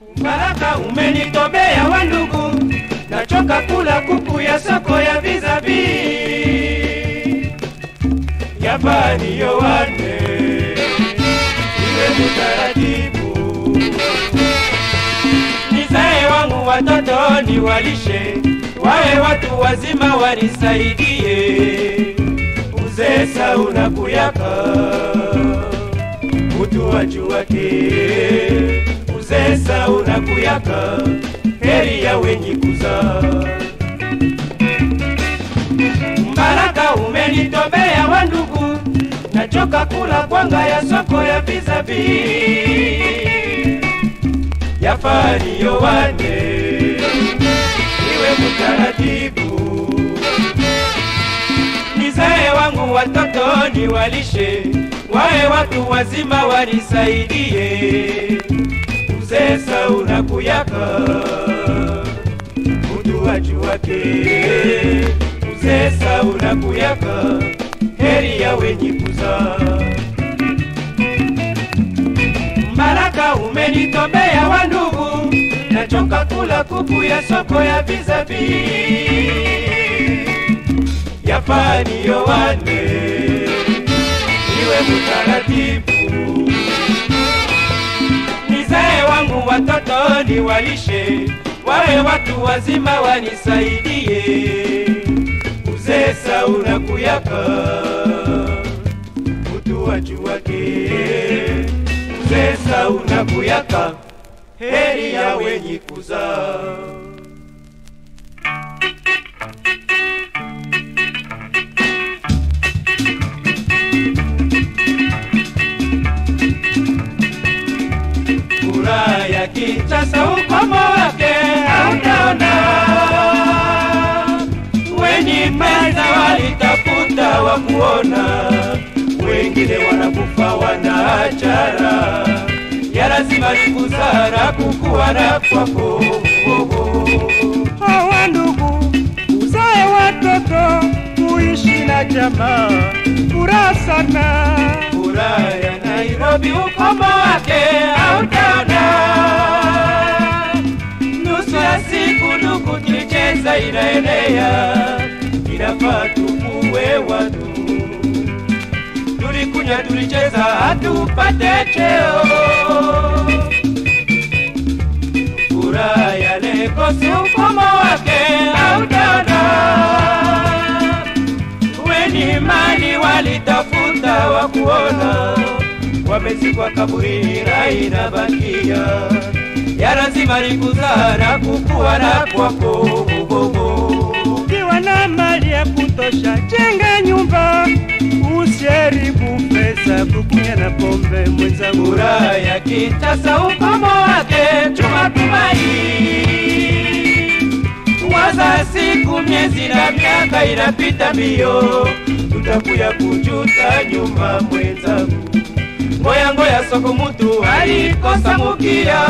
Baraka umenitobea wa ndugu, nachoka kula kuku ya soko ya vizabi Yafani yowane iwe mutaratibu, nizae wangu watoto niwalishe, wawe watu wazima wanisaidie, uzee sauna kuyaka mutu wajuwake uzee sauna kuyaka heri ya wenye kuzaa Mbaraka umenitobea wa ndugu, nachoka kula kwanga ya soko ya vizabi yafani yowane iwe mutaratibu, nizae wangu watoto niwalishe, wawe watu wazima wanisaidie, uzee sauna kuyaka mtu wajuwake uzee sauna kuyaka heri ya wenye kuzaa Mbaraka umenitobea wa ndugu, nachoka kula kuku ya soko ya vizabi yafani yowane iwe mutaratibu, nizae wangu watoto niwalishe, wawe watu wazima wanisaidie, uzee sauna kuyaka mutu wajuwake uzee sauna kuyaka heri ya wenye kuzaa Furaha ya kitasa ukomo wake hautaona, wenye pesa walitafuta wa kuona, wengine wanakufa wanaachara, ya lazima ni kusara kukuwa na kwako hawa ndugu, uzae watoto, kuishi na jamaa, furaha sana. Furaha ya Nairobi ukomo wake hautaona, nusu ya siku ndugu tulicheza inaenea, inafaa tukuwe watu, tulikunywa tulicheza hatupate cheo. Furaha ya Lekosi ukomo wake hautaona, weni mali walitafuta wa kuona, wamezikwa kaburini na inabakia ya lazima ni kuzaa na kukua na kwako Ukiwa na mali ya kutosha, jenga nyumba, usiharibu pesa kukunya na pombe mwenzangu. Furaha ya kitasa ukomo wake chuma tumaini, waza siku miezi na miaka inapita mbio, tutakuya kujuta nyuma mwenzangu. Ngoya ngoya soko mutu alikosa mukia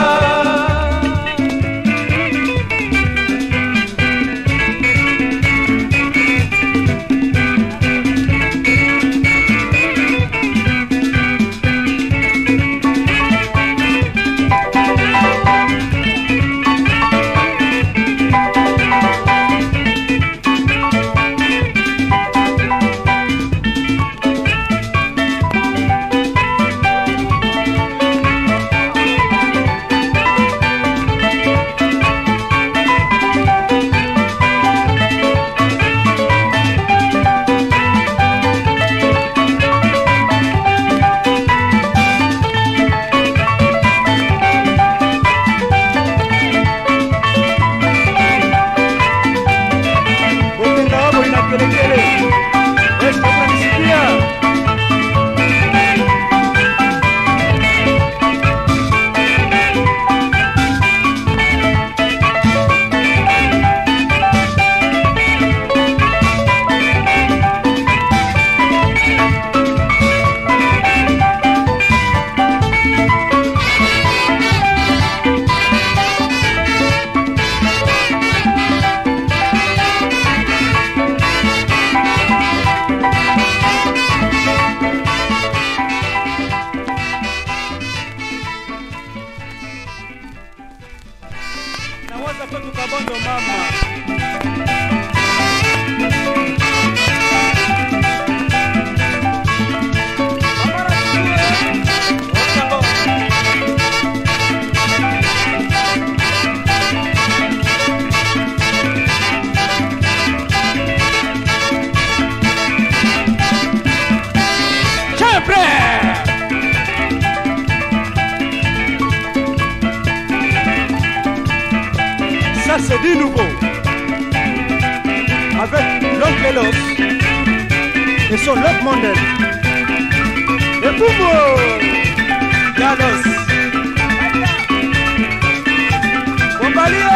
Mwaza kwetu Kabondo mama. Ça c'est du nouveau. Avec l'oncle Elos et son Love Mondel. Et Boumbo Galos. Bombalio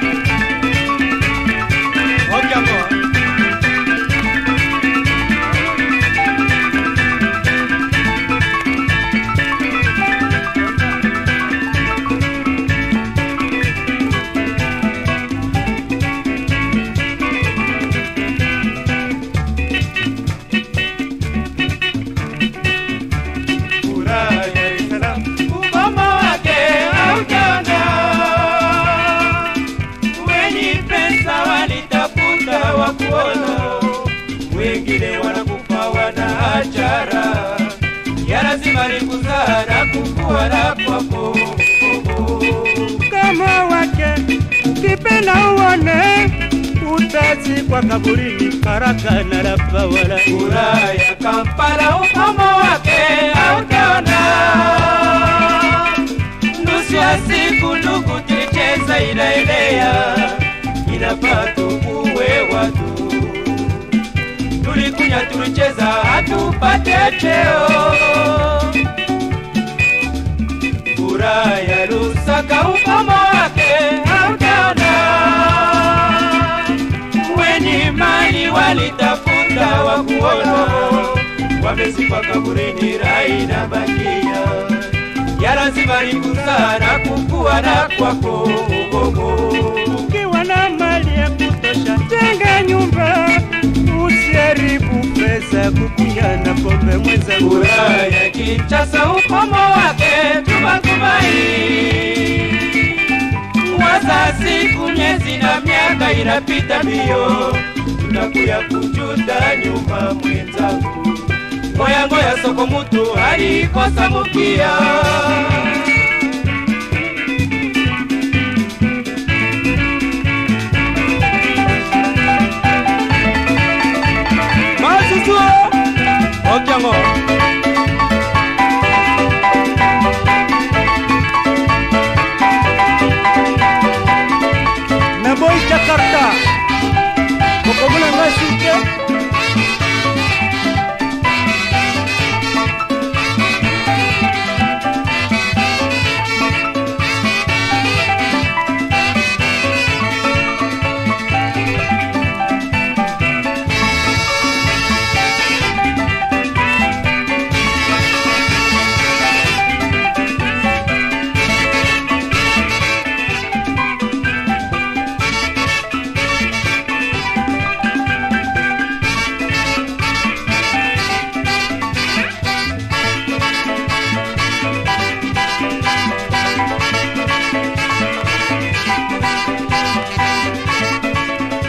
Ok encore. Furaha ya Dar es Salaam, ugomo wake haujaona. Wenye pesa walitafuta wa kuona, wengine wanakufa wana ajara. Ya lazima ni kuzaa na kukua na kwako kama wake ukipenda uone utazikwa kaburini karaka na lapawala Furaha ya Kampala ukomo wake hautaona. Nusu ya siku ndugu tulicheza inaelea, inafaa tukuwe watu. Tulikunya tulicheza hatupate cheo. Furaha ya Lusaka ukomo wake hautaona wenye mali walitafuta wa kuona, wamesifa kaburini, rai na bakia ya lazima ni kuzaa na kukua na kwako ugogo. ukiwa na mali ya kutosha jenga nyumba usiharibu pesa kukunya na pombe mwenzangu Furaha ya Kinshasa ukomo wake tumatumai, waza siku miezi na miaka inapita mbio, tutakuya kujuta nyuma mwenzangu. Ngoya ngoya soko mutu alikosa mukia Masusu Okiango na boy jakarta kokomuna nga suke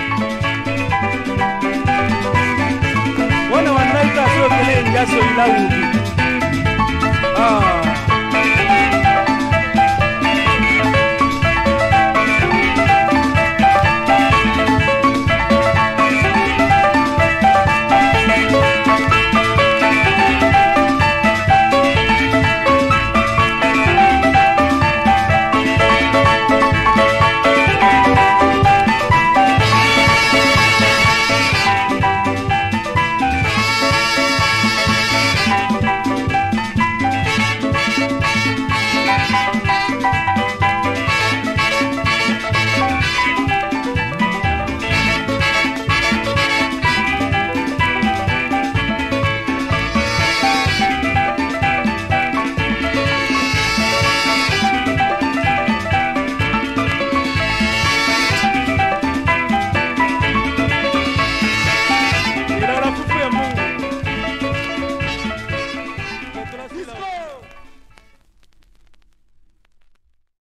wana wanaita sio kele njaso ilau